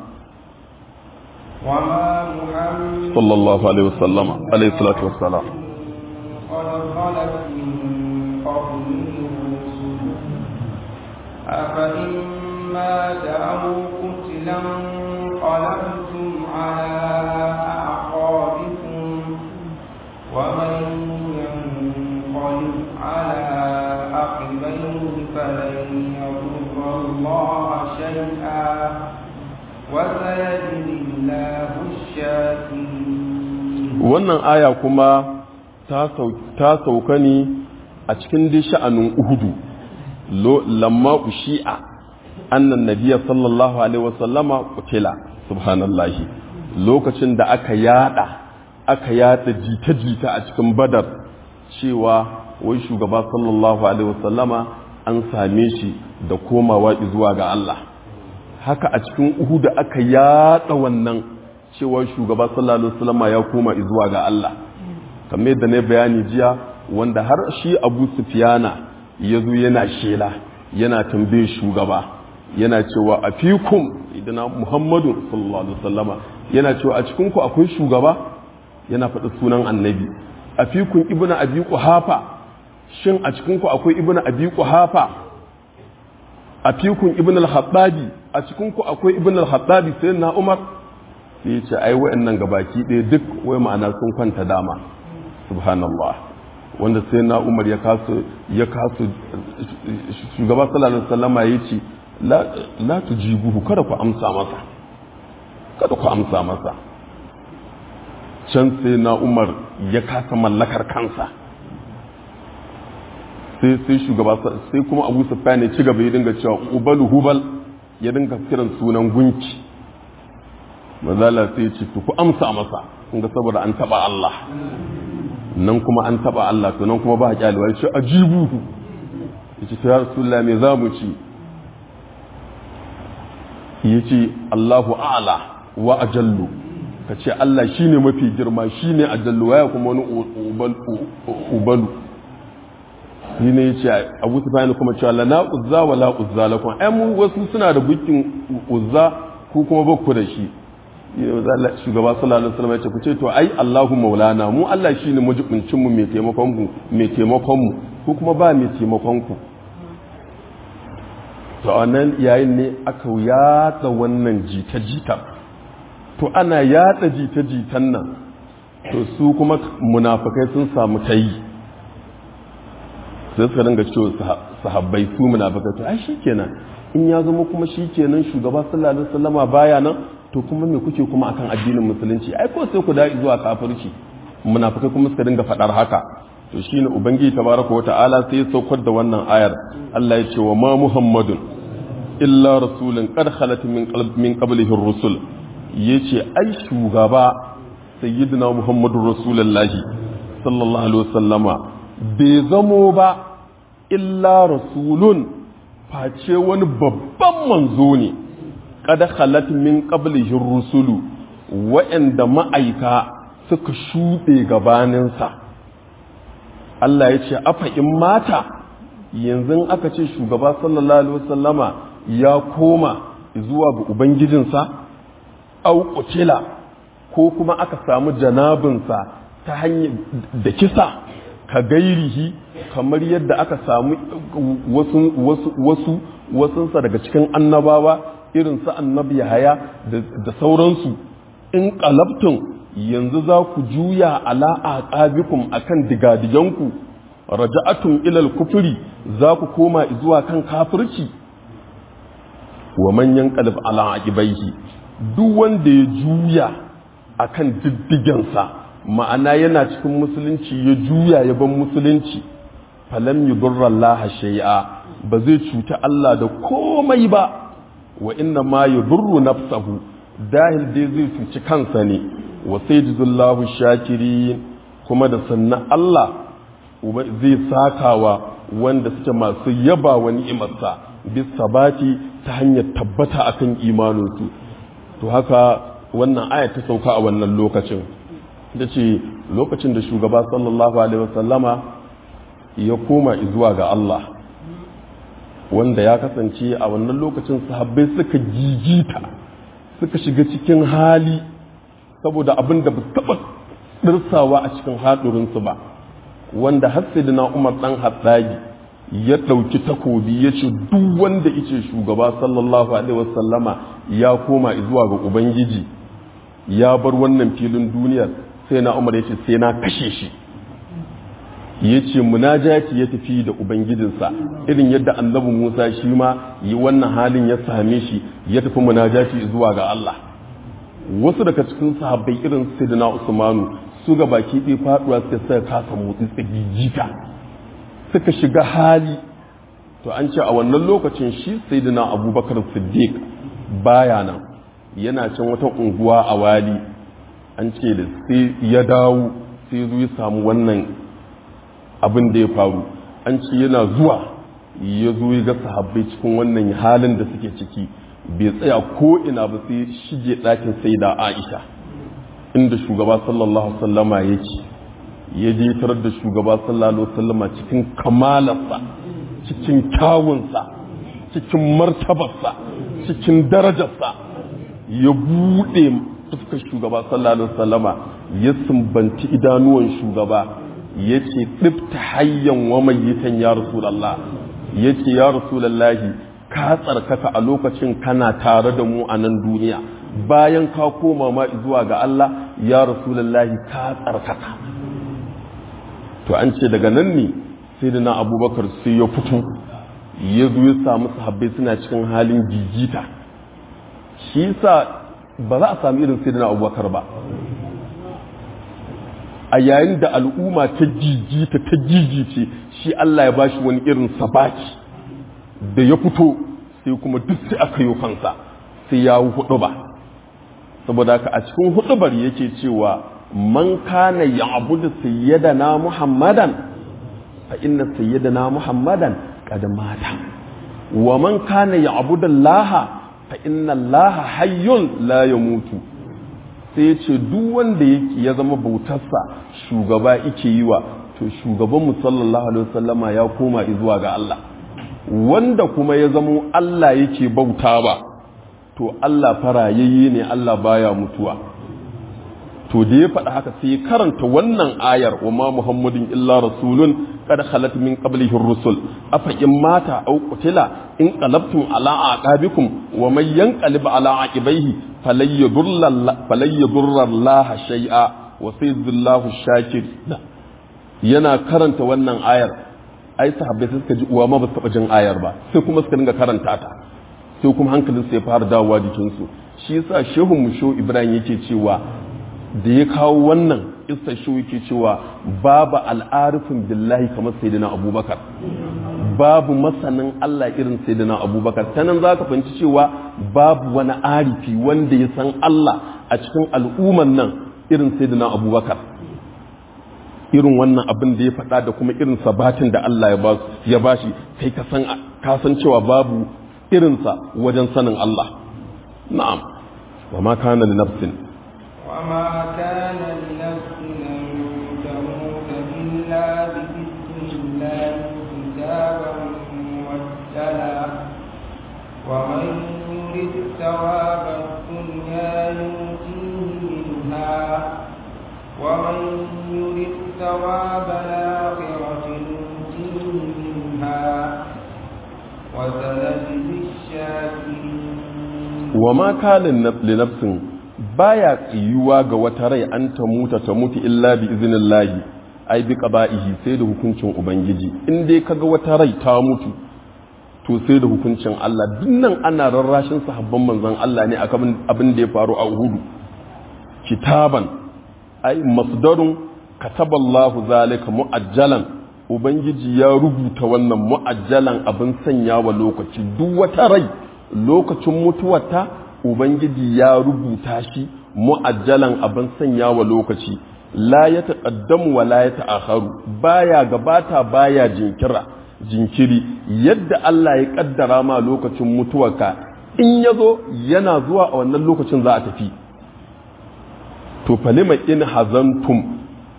وما محمد sallallahu alaihi wasallam alaihi salatu wassalam قد خلت من قبله الرسل أفإن مات أو قتلا انقلبتم على أعقابكم ومن ينقلب على عقبيه فلن يضر الله شيئا وسيجزي الله الشاكرين wannan aya kuma ta sauka ne a cikin dai sha'anin uhudu lo lamma ushi'a annan nabiya sallallahu alaihi wasallama kutila subhanallahi lokacin da aka yada aka yada jita-jita a cikin badar cewa wai shugaba sallallahu alaihi wasallama an same shi da komawa zuwa ga Allah haka a cikin uhudu aka yada wannan cewa shugaba sallallahu alaihi wasallama ya koma zuwa ga Allah kamar yadda ne bayani jiya wanda har shi Abu Sufyana ya zo yana shela yana tambaye shugaba yana cewa a fikum idana Muhammadu sallallahu alaihi wasallama yana cewa a cikin ku akwai shugaba yana faɗi sunan annabi a fikun ibnu abi quhafa shin a cikin ku akwai ibnu abi quhafa a fikun ibnu al-hattabi a cikin ku akwai ibnu al-hattabi sai na Umar sai ya ce ai wa'annan gabaki ɗaya duk wai ma'ana sun kwanta dama subhanallah wanda sai na umar ya kasu ya kasu shugaba sallallahu alaihi wasallam ya ce la tujibuhu kada ku amsa masa kada ku amsa masa can sai na umar ya kasa mallakar kansa sai sai shugaba sai kuma abu sufyan ya ci gaba ya dinga cewa ubalu hubal ya dinga kiran sunan gunki mazala sai ya ce ku amsa masa kun ga saboda an taba Allah nan kuma an taba Allah to nan kuma ba kyalewa ya ce ajibuhu ya ce ya rasulullah me za mu ci ya ce Allahu a'la wa ajallu ka ce Allah shine mafi girma shine ajallu waya kuma wani ubalu ni ne ya ce abu sufyan kuma cewa lana uzza wa la uzza lakum ai mu wasu suna da bukin uzza ku kuma bakku da shi shugaba sallallahu alaihi wasallam ya ce ku ce to ai Allahu maulana mu Allah shine mujibincin mu mai taimakon mu mai taimakon mu ko kuma ba mai taimakon ku to wannan yayin ne aka yatsa wannan jita jita to ana yatsa jita jitan nan to su kuma munafikai sun samu tayi sai suka dinga cewa sahabbai su munafikai to ai shikenan in ya zama kuma shi kenan shugaba sallallahu alaihi wasallama baya nan to kuma me kuke kuma akan addinin musulunci ai ko sai ku da'i zuwa kafirci munafikai kuma suka dinga faɗar haka to shine ubangiji tabaraka wa ta'ala sai ya saukar da wannan ayar Allah ya ce wa ma muhammadun illa rasulun qad khalat min qalb min qablihi ar-rusul yace ai shugaba sayyidina muhammadur rasulullahi sallallahu alaihi wasallama bai zamo ba illa rasulun face wani babban manzo ne qad khalat min qablihi ar-rusulu wa'anda ma'aika suka shuɗe gabaninsa Allah ya ce afa in mata yanzu aka ce shugaba sallallahu alaihi wasallama ya koma zuwa ga ubangijinsa au qutila ko kuma aka samu janabinsa ta hanyar da kisa ka gairihi kamar yadda aka samu wasu wasu wasu wasunsa daga cikin annabawa irin su annabi Yahaya da sauransu in qalabtum yanzu za ku juya ala aqabikum akan digadiganku raja'atum ilal kufri za ku koma zuwa kan kafirci wa man yanqalib ala aqibaihi duk wanda ya juya akan diddigensa ma'ana yana cikin musulunci ya juya ya ban musulunci falam yudurra Allah shay'a ba zai cuta Allah da komai ba wa inna ma yudurru nafsahu dahil dai zai cuci kansa ne wa sayyidullahu shakirin kuma da sannan Allah zai sakawa wanda suke masu yaba wa ni'imarsa bis sabati ta hanyar tabbata akan imaninsu to haka wannan aya ta sauka a wannan lokacin da ce lokacin da shugaba sallallahu alaihi wasallama ya koma zuwa ga Allah wanda ya kasance a wannan lokacin sahabbai suka gigita suka shiga cikin hali saboda abin da ba taɓa ɗirsawa a cikin haɗurinsu ba wanda na umar ɗan haɗari ya ɗauki takobi ya ce duk wanda ice shugaba sallallahu alaihi wasallama ya koma zuwa ga ubangiji ya bar wannan filin duniyar sai na umar ya ce sai na kashe shi ya ce munajati ya tafi da ubangijinsa irin yadda annabi musa shi ma yi wannan halin ya same shi ya tafi munajati zuwa ga allah wasu daga cikin sahabbai irin sayyidina usmanu su ga baki ɗaya faɗuwa suka suka kasa motsi tsagigita suka shiga hali to an ce a wannan lokacin shi sayyidina abubakar siddiq baya nan yana can wata unguwa a wali an ce da sai ya dawo sai zo ya samu wannan abin da ya faru an ce yana zuwa ya zo ya ga sahabbai cikin wannan halin da suke ciki bai tsaya ko ina ba sai shige ɗakin sai da aisha inda shugaba sallallahu sallama yake ya je tarar da shugaba sallallahu sallama cikin kamalarsa cikin kyawunsa cikin martabarsa cikin darajarsa ya buɗe fuskar shugaba sallallahu sallama ya sumbanci idanuwan shugaba ya ce ɗifta hayyan wa mayyitan ya rasulallah ya ce ya rasulallahi ka tsarkaka a lokacin kana tare da mu a nan duniya bayan ka koma ma zuwa ga Allah ya rasulallahi ka tsarkaka to an ce daga nan ne sai da na abubakar sai ya fito ya zo ya samu sahabbai suna cikin halin jijita shi sa ba za a sami irin sai da na abubakar ba a yayin da al'umma ta jijita ta jijice shi Allah ya bashi wani irin sabaki da ya fito sai kuma duk sai aka yi kansa sai ya hudu ba saboda haka a cikin hudubar yake cewa man kana ya'budu sayyidana muhammadan fa inna sayyidana muhammadan qad mata wa man kana ya'budu allaha fa inna allaha hayyun la yamutu sai ya ce duk wanda yake ya zama bautarsa shugaba yake yi wa to shugaban mu sallallahu alaihi wasallama ya koma zuwa ga Allah wanda kuma ya zama Allah yake bauta ba to Allah farayayye ne Allah baya mutuwa to da ya faɗa haka sai karanta wannan ayar wa ma muhammadin illa rasulun qad khalat min qablihi ar-rusul afa in mata aw qutila in qalabtum ala aqabikum wa man yanqalib ala aqibaihi falan yadurra Allah shay'a wa sayyidullahu shakir yana karanta wannan ayar ai sahabbai suka ji uwa ma ba su taba jin ayar ba sai kuma suka dinga karanta ta sai kuma hankalinsu ya fara dawowa jikinsu shi yasa shehun mu shehu ibrahim yake cewa da ya kawo wannan isa shehu yake cewa babu al'arifin billahi kamar sayyidina abubakar babu masanin Allah irin sayyidina abubakar ta nan za ka fahimci cewa babu wani arifi wanda ya san Allah a cikin al'umman nan irin sayyidina abubakar irin wannan abin da ya faɗa da kuma irin sabatin da Allah ya ba shi kai ka san cewa babu irinsa wajen sanin Allah na'am wa ma kana li nafsin wa ma kana li nafsin an tamuta illa bi idhnillahi kitaban muwakkala wa man yurid thawaba ad-dunya yutihi minha wa man yurid thawaba al-akhirati yutihi minha wa ma kalin li nafsin baya tsiyuwa ga wata rai an ta muta ta mutu illa bi iznillahi ai bi qaba'ihi sai da hukuncin ubangiji in dai kaga wata rai ta mutu to sai da hukuncin Allah dinnan ana rarrashin sahabban manzon Allah ne akan abin da ya faru a Uhud kitaban ai masdarun kataballahu zalika muajjalan Ubangiji ya rubuta wannan mu'ajjalan abin sanya wa lokaci duk wata rai lokacin mutuwarta Ubangiji ya rubuta shi mu'ajjalan abin sanya wa lokaci la ya taƙaddamu wa la ya ta'akharu baya gabata baya jinkira jinkiri yadda Allah ya kaddara ma lokacin mutuwarka in ya zo yana zuwa a wannan lokacin za a tafi to falima in hazantum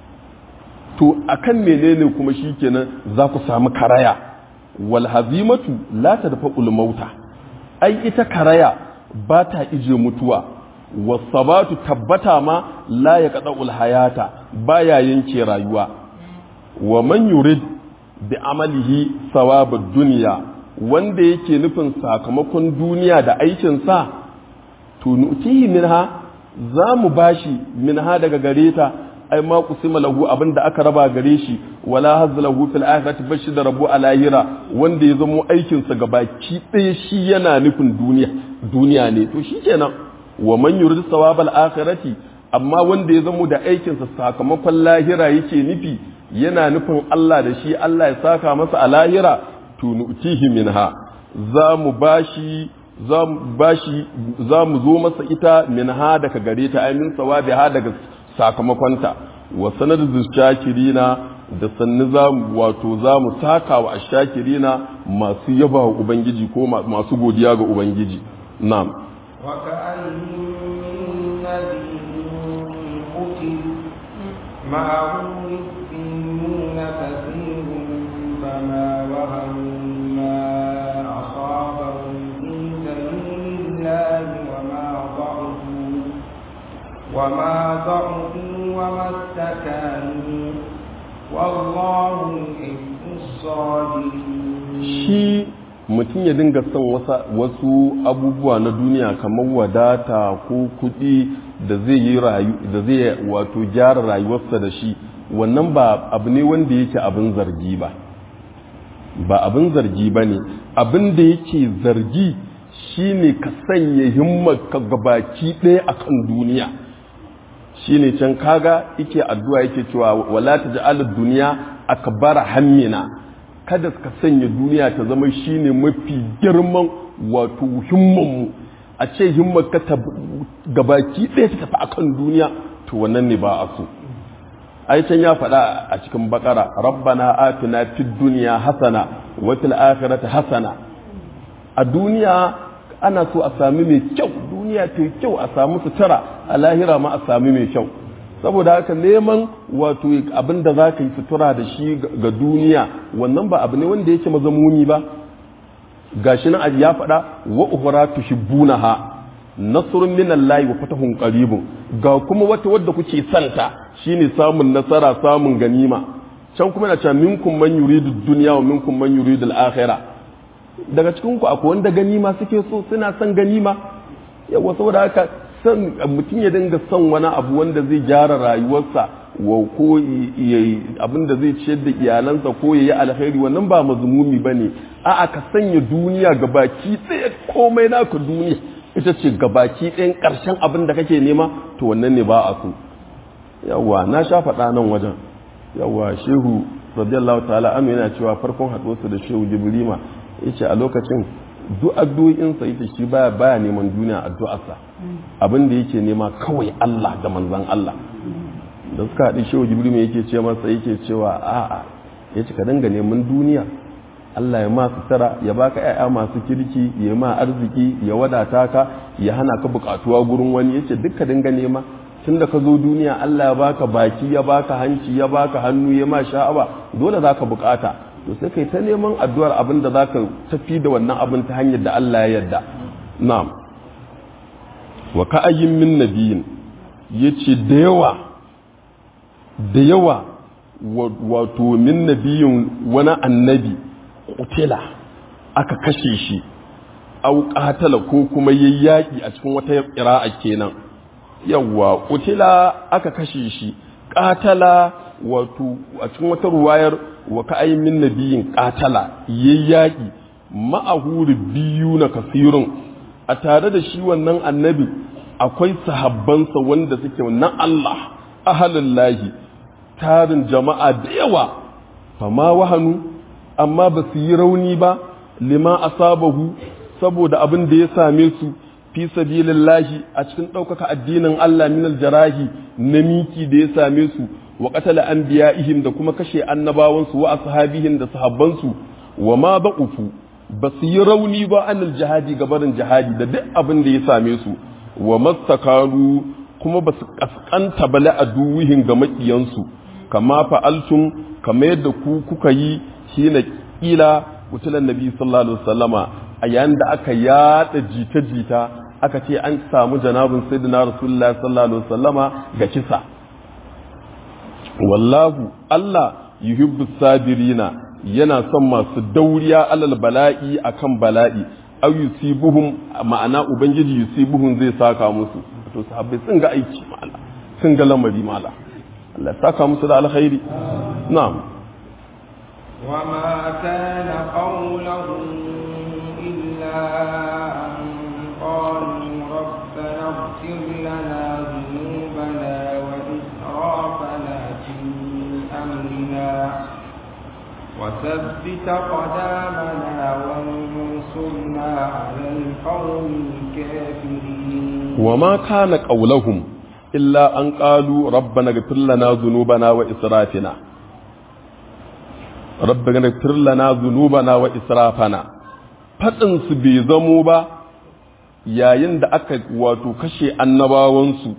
to akan menene kuma shikenan za ku samu karaya wal hazimatu la tadfa'ul mauta ai ita karaya ba ta ije mutuwa wasabatu tabbata ma la yaqda'ul hayata baya yanke rayuwa wa man yurid bi amalihi sawabud dunya wanda yake nufin sakamakon duniya da aikin sa to nutihi minha za mu bashi minha daga gareta ai ma kusima lahu abinda aka raba gare shi wala hazza lahu fil akhirati bashi da rabu a lahira wanda ya zamo aikin sa gabaki ɗaya shi yana nufin duniya duniya ne to shikenan wa man yurid sawabal akhirati amma wanda ya zamo da aikin sa sakamakon lahira yake nufi yana nufin Allah da shi Allah ya saka masa a lahira to nu'tihi minha za mu bashi za mu bashi za mu zo masa ita minha daga gare ta ai min sawabiha daga sakamakonta wa sanar shakirina da sannu za wato za mu saka wa ashakirina masu yaba wa ubangiji ko masu godiya ga ubangiji na'am wa ka'ayyin min nabiyyin qutil ma'ahu yusbinuna kathirun fama wahanu ma asabahum fi sabilillahi wa ma ضعفوا وما ضعفوا وما استكانوا والله يحب الصابرين shi mutum ya dinga son wasu abubuwa na duniya kamar wadata ko kuɗi da zai yi rayu da zai wato gyara rayuwarsa da shi wannan ba abu ne wanda yake abin zargi ba ba abin zargi ba ne abin da yake zargi shine ka sanya himmarka gabaki ɗaya akan duniya shine can kaga yake addu'a yake cewa wala taj'al ad-dunya akbara hammina kada ka sanya duniya ta zama shine mafi girman wato himmanmu a ce himmarka ta gabaki ɗaya ta tafi akan duniya to wannan ne ba a so ai can ya faɗa a cikin bakara rabbana atina fid dunya hasana wa fil akhirati hasana a duniya ana so a sami mai kyau duniya ta kyau a samu sutura a lahira ma a sami mai kyau saboda haka neman wato abin da za ka yi sutura da shi ga duniya wannan ba abu ne wanda yake mazamuni ba gashi nan ya faɗa wa uhura tuhibbunaha nasrun minallahi wa fatahun qaribun ga kuma wata wadda kuke santa shine samun nasara samun ganima can kuma na cewa minkum man yuridu dunya wa minkum man yuridu al-akhirah daga cikin ku akwai wanda ganima suke so suna son ganima yawa saboda haka san mutum ya dinga son wani abu wanda zai gyara rayuwarsa wa ko abin da zai ciyar da iyalansa ko ya yi alkhairi wannan ba mazmumi ba ne a'a ka sanya duniya gabaki ɗaya komai naka duniya ita ce gabaki ɗayan ƙarshen abin da kake nema to wannan ne ba a so yawa na sha faɗa nan wajen yawa shehu radiyallahu ta'ala anu yana cewa farkon haɗuwarsa da shehu jibrima yace a lokacin duk addu'o'insa ita shi baya baya neman duniya addu'arsa abin da yake nema kawai Allah da manzon Allah da suka haɗu shehu jibrima yake ce masa yake cewa a'a yace ka dinga neman duniya Allah ya ma sutura ya baka ƴaƴa masu kirki ya ma arziki ya wadata ka ya hana ka buƙatuwa gurin wani yace duk ka dinga nema tun da ka zo duniya Allah ya baka baki ya baka hanci ya baka hannu ya ma sha'awa dole za ka bukata to sai kai ta neman addu'ar abin da za ka tafi da wannan abin ta hanyar da Allah ya yarda na'am wa ka'ayyin min nabiyin yace da yawa da yawa wato min nabiyin wani annabi kutila aka kashe shi au qatala ko kuma yayyaki a cikin wata qira'a kenan yawwa kutila aka kashe shi katala wato a cikin wata ruwayar wa ka'ayin min nabiyin katala yayyaki ma'ahuri biyu na kasirun a tare da shi wannan annabi akwai sahabbansa wanda suke na Allah ahalin lahi tarin jama'a da yawa fama wahanu amma ba su yi rauni ba lima asabahu saboda abin da ya same su fi sabilillahi a cikin ɗaukaka addinin Allah min aljarahi na miki da ya same su wa qatala anbiya'ihim da kuma kashe annabawansu wa ashabihim da sahabbansu wa ma ba'ufu ba su yi rauni ba anil jihadi gabarin jihadi da duk abin da ya same su wa mastakaru kuma ba su kaskanta bala a duwihin ga makiyansu kama fa'altum kama yadda ku kuka yi shi na kila wutulan nabi sallallahu alaihi wasallama a yayin da aka yada jita-jita aka ce an samu janabin sayyidina rasulullahi sallallahu alaihi wasallama ga kisa wallahu Allah yuhibbu sabirina yana son masu dauriya alal bala'i akan bala'i aw yusibuhum ma'ana ubangiji yusibuhum zai saka musu to sahabbai sun ga aiki mala sun ga lamari mala Allah saka musu da alkhairi na'am وما كان قولهم إلا أن قالوا ربنا اغفر لنا ذنوبنا وإسرافنا في أمرنا وثبت قدامنا وانصرنا على القوم الكافرين وما كان قولهم إلا أن قالوا ربنا اغفر لنا ذنوبنا وإسرافنا ربنا اغفر لنا ذنوبنا وإسرافنا faɗinsu bai zamo ba yayin da aka wato kashe annabawansu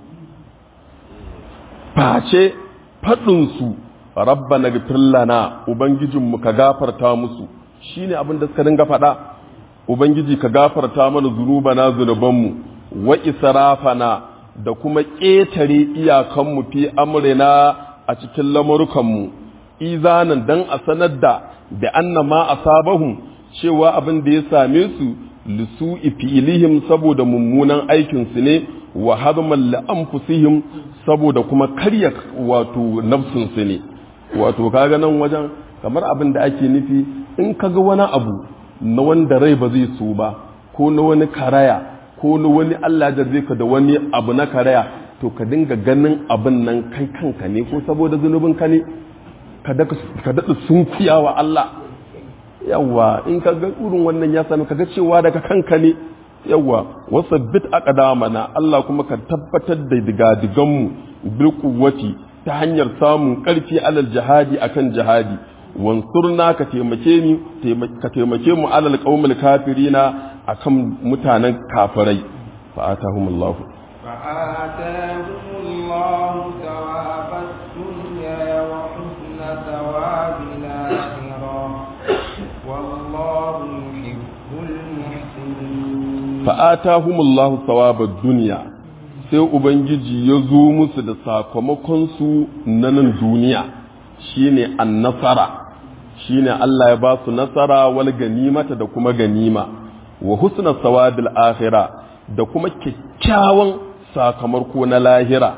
face faɗinsu rabba na lana ubangijinmu ka gafarta musu shine abin da suka dinga faɗa ubangiji ka gafarta mana zunubana zunubanmu wa israfana da kuma ƙetare iyakanmu fi amrina a cikin lamurukanmu izanan dan a sanar da da annama asabahum cewa abin da ya same su lisu fi'ilihim saboda mummunan aikinsu ne wa hadman li anfusihim saboda kuma karya wato nafsinsu ne wato kaga nan wajen kamar abin da ake nufi in kaga wani abu na wanda rai ba zai so ba ko na wani karaya ko na wani Allah da zai ka da wani abu na karaya to ka dinga ganin abin nan kai kanka ne ko saboda zunubin ka ne ka daɗa sunkuya wa Allah yawa in ka ga irin wannan ya sami ka ga cewa daga kanka ne yawa wasu bit aqdamana Allah kuma ka tabbatar da digadiganmu bil quwwati ta hanyar samun karfi alal jihadi akan jihadi wansurna ka taimake ni ka taimake mu alal qaumil kafirina akan mutanen kafirai fa atahumullahu fa atahumullahu thawabat dunya wa husna thawabil akhirah wallahu yuhibbul muhsinin fa atahumullahu thawabad dunya sai ubangiji ya zo musu da sakamakonsu na nan duniya shine annasara shine Allah ya ba su nasara wal ganimata da kuma ganima wa husna sawabil akhira da kuma kyakkyawan sakamako na lahira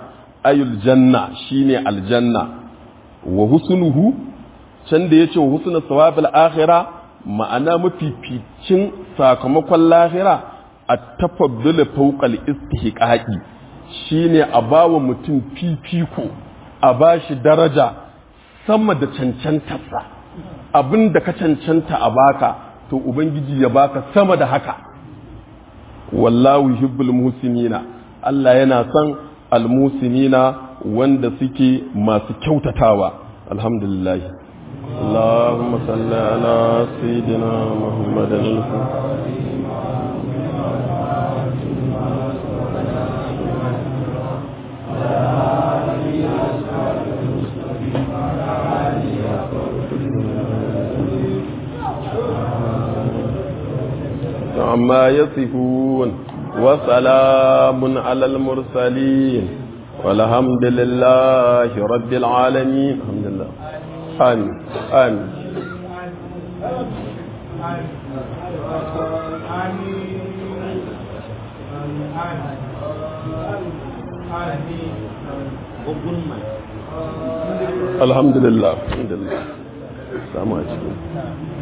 ayul janna shine aljanna wa husnuhu can da yace wa husnu sawabil akhirah ma'ana mafificin sakamakon lahira a tafaddul fawqal istihqaqi shine a bawa mutum fifiko a bashi daraja sama da cancantarsa abinda ka cancanta a baka to ubangiji ya baka sama da haka wallahu yuhibbul muhsinina Allah yana son almusinina wanda suke masu kyautatawa alhamdulillah اللهم صل على سيدنا محمد عما يصفون وسلام على المرسلين والحمد لله رب العالمين الحمد لله آمين آمين الحمد لله الحمد لله السلام عليكم